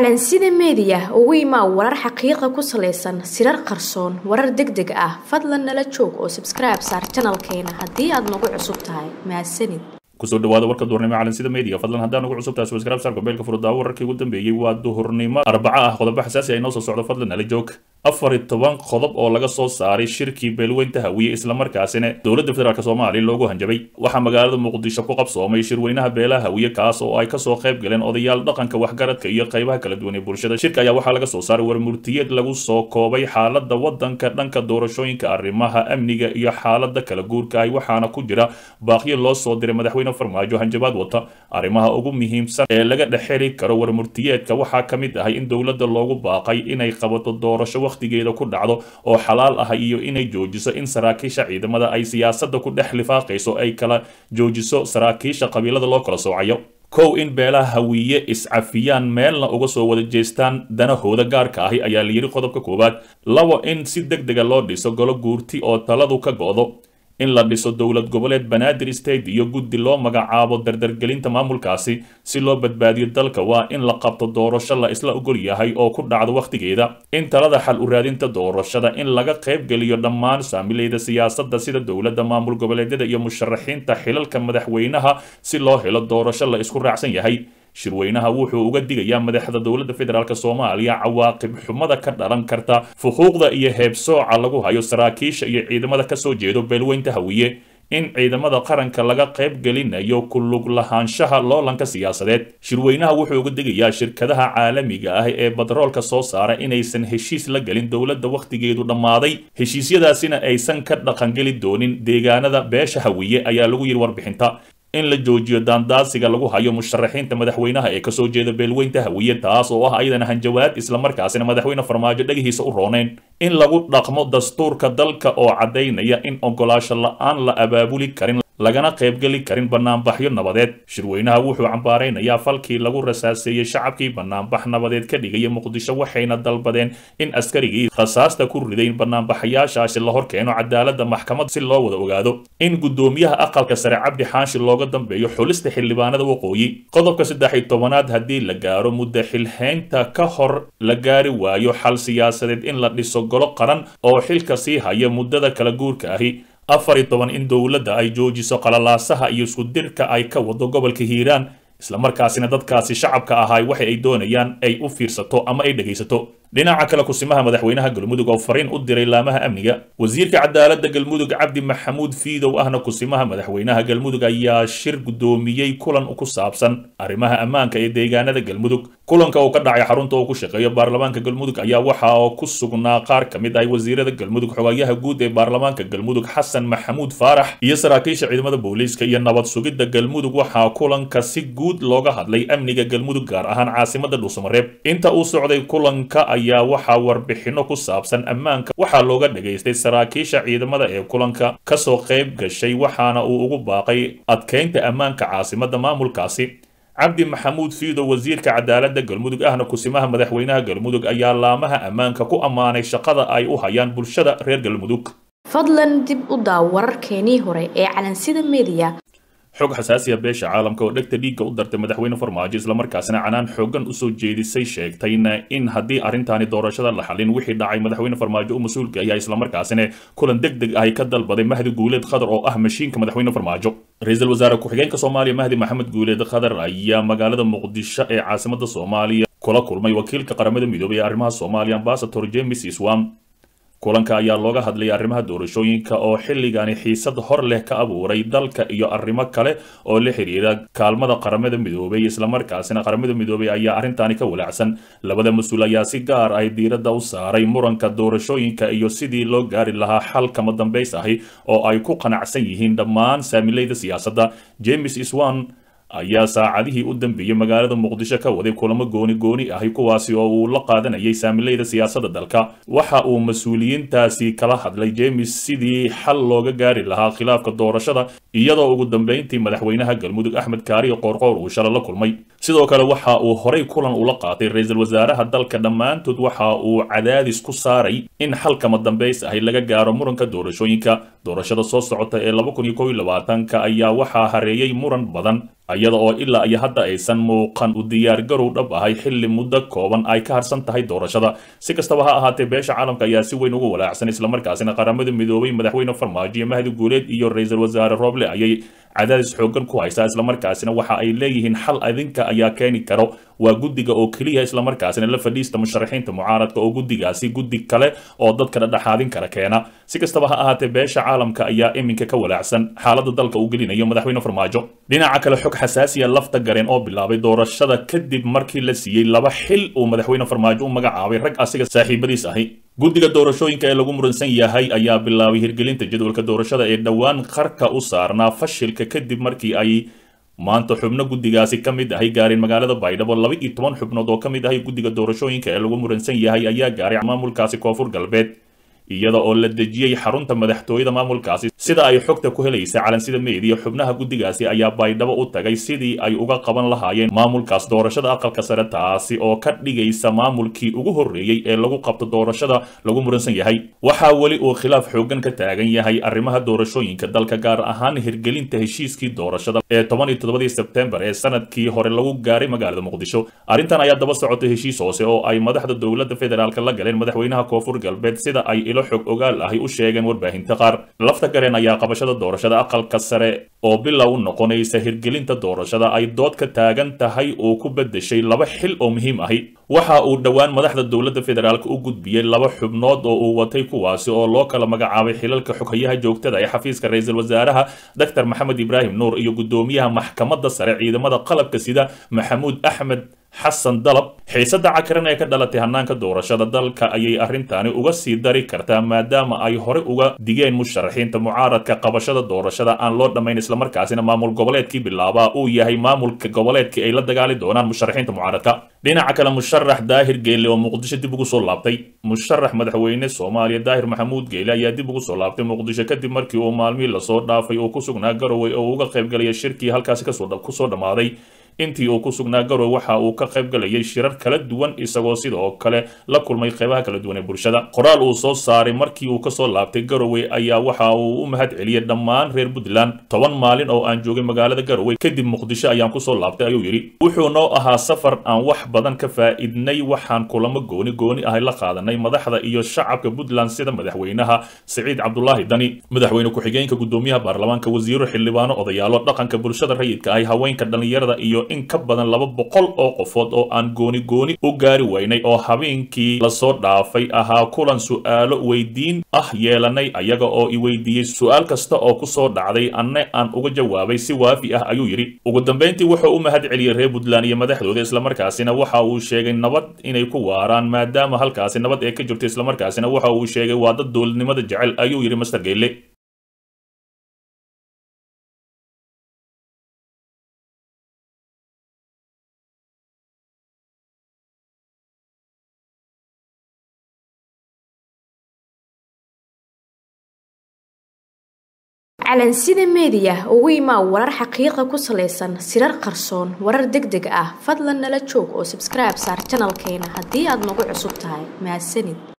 calansida meediya ugu imaa warar xaqiiqa ku salaysan sirar qarsoon warar deg deg ah fadlan nala joog oo sabskribe saar janalkeena haddii aad nagu cusub tahay mahadsanid kusoo dhawaada warka duhurnimo calansida media fadlan haddaan ugu cusub tahay subscribe saar gobeelka furudaawo wararkii ugu dambeeyey waa duhurnimo arbaco ah qodobo xasaasi ay noo soo socdo fadlan nala joog afar iyo toban qodob oo laga soo saaray shirkii beelweynta hawiye islamarkaasina dowladda federaalk soomaaliya loogu hanjabay waxaa magaalada muqdisho ku qabsoomay shirweynaha beelaha hawiye kaas oo ay kasoo qayb galeen odayaal dhaqanka waxgaradka iyo qaybaha kala duwan ee bulshada shirka ayaa waxaa laga soo saaray warmurtiyeed lagu soo koobay xaalada wadanka dhanka doorashooyinka arrimaha amniga iyo xaalada kala guurka ay waxaana ku jira baaqyo loo soo diray madaxweyne farmaajo hanjabaad wata arrimaha ugu muhiimsan ee laga dhexeli karo warmurtiyeedka waxaa ka mid ahay in dowladda loogu baaqay inay qabato doorasho waqtigeeda ku dhacdo oo xalaal ah iyo inay joojiso in saraakiisha ciidamada ay siyaasadda ku dhex lifaaqayso ay kala joojiso saraakiisha qabiilada loo kala soocayo kow in beelaha hawiye iscafiyaan meelna uga soo wada jeestaan danahooda gaarka ahi ayaa la yidhi qodobka koowaad labo in si deg dega loo dhiso golo guurti oo taladu ka go'do in la dhiso dowlad goboleed banaadir state iyo guddi loo magacaabo dardargelinta maamulkaasi si loo badbaadiyo dalka waa in la qabto doorasho la isla ogol yahay oo ku dhacdo wakhtigeeda in talada xal u raadinta doorashada in laga qaybgeliyo dhammaan saamileyda siyaasadda sida dowladda maamul goboleedyada iyo musharaxiinta xilalka madaxweynaha si loo helo doorasho la isku raacsan yahay shirweynaha wuxuu uga digayaa madaxda dowladda federaalk soomaaliya cawaaqib xumada ka dhalan karta fuquuqda iyo heebsooca lagu hayo saraakiisha iyo ciidamada kasoo jeedo beelweynta hawiye in ciidamada qaranka laga qayb gelinayo ku lug lahaanshaha loolanka siyaasadeed shirweynaha wuxuu uga digayaa shirkadaha caalamiga ah ee batroolka soo saara inaysan heshiis la gelin dowladda wakhtigeedu dhammaaday heshiisyadaasina aysan ka dhaqangeli doonin deegaanada beesha hawiye ayaa lagu yidhi warbixinta in la joojiyo daandaasiga lagu hayo musharaxiinta madaxweynaha ee kasoo jeeda beelweynta hawiye taas oo ah ayadana hanjawaad islamarkaasina madaxweyne farmaajo dhegihiisa u rooneyn in lagu dhaqmo dastuurka dalka oo caddaynaya in ogolaasho la-aan la abaabuli karin lagana qaybgeli karin banaanbaxyo nabadeed shirweynaha wuxuu cambaaraynayaa falkii lagu rasaaseeyey shacabkii banaanbax nabadeed ka dhigaya muqdisho waxayna dalbadeen in askarigii rasaasta ku ridayn banaanbaxayaashaasi la hor keeno cadaaladda maxkamad si loo wada ogaado in guddoomiyaha aqalka sare cabdi xaanshi looga dambeeyo xulista xildhibaanada waqooyi qodobka saddex iyo tobanaad haddii la gaaro muddo xilhaynta ka hor la gaari waayo xal siyaasadeed in la dhiso golo qaran oo xilka sii haya muddada kala guurka ahi afar iyo toban in dowladda ay joojiso qalalaasaha iyo iskudirka ay ka wado gobolka hiiraan islamarkaasina dadkaasi shacabka ahay waxa ay doonayaan ay u fiirsato ama ay dhegaysato dhinaca kale kusimaha madaxweynaha galmudug oo fariin u diray laamaha amniga wasiirka cadaaladda galmudug cabdi maxamuud fiidow ahna kusimaha madaxweynaha galmudug ayaa shir guddoomiyey kulan ku saabsan arrimaha ammaanka ee deegaanada galmudug kulanka uu ka dhacay xarunta uu ku shaqeeyo baarlamaanka galmudug ayaa waxa oo ku sugnaa qaar ka mid ah wasiirada galmudug xogayaha guud ee baarlamaanka galmudug xasan maxamuud faarax iyo saraakiisha ciidamada booliiska iyo nabad sugidda galmudug waxaa kulanka si guud looga hadlay amniga galmudug gaar ahaan caasimada dhuusamareeb inta uu socday kulanka ayaa waxaa warbixino ku saabsan ammaanka waxaa looga dhagaystay saraakiisha ciidamada ee kulanka kasoo qayb gashay waxaana uu ugu baaqay adkeynta ammaanka caasimada maamulkaasi cabdi maxamuud fiido wasiirka cadaaladda galmudug ahna kusimaha madaxweynaha galmudug ayaa laamaha ammaanka ku ammaanay shaqada ay u hayaan bulshada reer galmudug fadlan dib u daaw wararkeenii hore ee calansida meediya xog xasaasiya beesha caalamka oo dhegta dhiigga u dartay madaxweyne farmaajo islamarkaasina canaan xoogan usoo jeedisay sheegtayna in haddii arrintaani doorashada la xalin wixii dhacay madaxweyne farmaajo u mas-uulka ayaa islamarkaasina kulan deg deg ahi ka dalbaday mahdi guuleed khadar oo ah mashiinka madaxweyne farmaajo ra-iisul wasaare ku-xigeenka soomaaliya mahdi maxamed guuleed khadar ayaa magaalada muqdisho ee caasimada soomaaliya kula kulmay wakiilka qaramada midoobay ee arrimaha soomaaliya ambasador james iswam kulanka ayaa looga hadlayay arrimaha doorashooyinka oo xilligani xiisad hor leh ka abuuray dalka iyo arrimo kale oo la xiriira kaalmada qaramada midoobay islamarkaasina qaramada midoobay ayaa arrintaani ka walaacsan labada mas-uul ayaa si gaar ah diiradda u saaray muranka doorashooyinka iyo sidii loo gaari lahaa xal kama dambays ahi oo ay ku qanacsan yihiin dhammaan saamileyda siyaasadda james iswan ayaa saacadihii u dambeeyey magaalada muqdisho ka waday kulamo gooni gooni ahi kuwaasi oo uu la qaadanayay saamileyda siyaasadda dalka waxa uu mas-uuliyiintaasi kala hadlay jemes sidii xal looga gaari lahaa khilaafka doorashada iyadoo ugu dambeyntii madaxweynaha galmudug axmed kaariyo qoorqoor uu shala la kulmay sidoo kale waxa uu horay kulan ula qaatay ra-iisul wasaaraha dalka dhammaantood waxa uu cadaadis ku saaray in xalkama dambays ahi laga gaaro muranka doorashooyinka doorashada soo socota ee laba kun iyo kow iyo labaatanka ayaa waxaa hareeyey muran badan iyada oo ilaa iyo hadda aysan muuqan u diyaargarow dhab ahay xilli muddo kooban ay ka harsan tahay doorashada si kastaba ha ahaatee beesha caalamka ayaa si weyn ugu walaacsan islamarkaasina qaramada midoobay madaxweyne farmaajo iyo mahdi guuleed iyo ra-iisul wasaare rooble ayay cadaadis xoogan ku haysaa islamarkaasina waxa ay leeyihiin xal adinka ayaa keeni karo waa guddiga oo keliya islamarkaasina la fadhiista musharaxiinta mucaaradka oo guddigaasi guddi kale oo dadka dhadhexaadin kara keena si kastaba ha ahaatee beesha caalamka ayaa iminka ka walaacsan xaaladda dalka uu gelinayo madaxweyne farmaajo dhinaca kale xog xasaasiya lafta gareen oo bilaabay doorashada kadib markii la siiyey laba xil uu madaxweyne farmaajo u magacaabay rag asiga saaxiibadiis ahi guddiga doorashooyinka ee lagu muransan yahay ayaa bilaabay hirgelinta jadwalka doorashada ee dhowaan qarka u saarnaa fashilka kadib markii ay maanta xubno guddigaasi ka mid ahay gaareen magaalada baydhabo laba iyo toban xubnood oo ka mid ahay guddiga doorashooyinka ee lagu muransan yahay ayaa gaaray maamulkaasi koonfur galbeed iyada oo la dejiyey xarunta madaxtooyada maamulkaasi sida ay xogta ku helaysa calansida meediya xubnaha guddigaasi ayaa baydhabo u tagay sidii ay uga qaban lahaayeen maamulkaas doorashada aqalka sare taasi oo ka dhigaysa maamulkii ugu horreeyey ee lagu qabto doorashada lagu muransan yahay waxaa weli uu khilaaf xoogan ka taagan yahay arrimaha doorashooyinka dalka gaar ahaan hirgelinta heshiiskii doorashada ee toban iyo toddobadii sebtembar ee sanadkii hore lagu gaaray magaalada muqdisho arrintan ayaa daba socotay heshiis hoose oo ay madaxda dowladda federaalk la galeen madaxweynaha koonfur galbeed sida ay ilo xog ogaal ahi u sheegeen warbaahinta qaar lafta gareen ayaa qabashada doorashada aqalka sare oo bilow u noqonaysa hirgelinta doorashada ay dood ka taagan tahay uu ku bedeshay laba xil oo muhiim ahi waxa uu dhowaan madaxda dowladda federaalk u gudbiyey laba xubnood oo uu watay kuwaasi oo loo kala magacaabay xilalka xoghayaha joogtada ee xafiiska ra-iisul wasaaraha doctor maxamed ibraahim nuur iyo guddoomiyaha maxkamadda sare ciidamada qalabka sida maxamuud axmed xasan dalab xiisadda cakaran ee ka dhalatay hannaanka doorashada dalka ayay arrintaani uga sii dari kartaa maadaama ay hore uga digeen musharaxiinta mucaaradka qabashada doorashada aan loo dhammayn islamarkaasina maamul goboleedkii bilaabaa uu yahay maamulka goboleedkii ay la dagaali doonaan musharaxiinta mucaaradka dhinaca kale musharax daahir geele oo muqdisho dib ugu soo laabtay musharax madaxweyne soomaaliya daahir maxamuud geele ayaa dib ugu soo laabtay muqdisho kadib markii uu maalmihii lasoo dhaafay uu ku sugnaa garowe oo uga qaybgalaya shirkii halkaasi kusoo dhammaaday intii uu ku sugnaa garowe waxa uu ka qayb galayay shirar kala duwan isagoo sidoo kale la kulmay qeybaha kala duwan ee bulshada qoraal uu soo saaray markii uu kasoo laabtay garowe ayaa waxa uu u mahad celiyey dhammaan reer puntland toban maalin oo aan joogay magaalada garowe kadib muqdisho ayaan kusoo laabtay ayuu yidhi wuxuu noo ahaa safar aan wax badan ka faa'iidnay waxaan kulamo gooni gooni ahay la qaadanay madaxda iyo shacabka puntland sida madaxweynaha siciid cabdulaahi dani madaxweyne ku-xigeenka guddoomiyaha baarlamaanka wasiiro xildhibaano odayaalo dhaqanka bulshada rayidka ahi haweenka dhallinyarada iyo in ka badan laba boqol oo qofood oo aan gooni gooni u gaari weynay oo habeenkii lasoo dhaafay ahaa kulan su'aalo weydiin ah yeelanay ayaga oo i weydiiyey su'aal kasta oo kusoo dhacday anne aan uga jawaabay si waafi ah ayuu yidhi ugu dambayntii wuxuu u mahad celiyey reer puntland iyo madaxdooda islamarkaasina waxa uu sheegay nabad inay ku waaraan maadaama halkaasi nabad ee ka jirto islamarkaasina waxa uu sheegay waa dad dowladnimada jecel ayuu yidhi master geyle calansida meediya ugu imaa warar xaqiiqa ku salaysan sirar qarsoon warar deg deg ah fadlan nala joog oo sabskribe saar janalkeena haddii aad nagu cusub tahay mahadsanid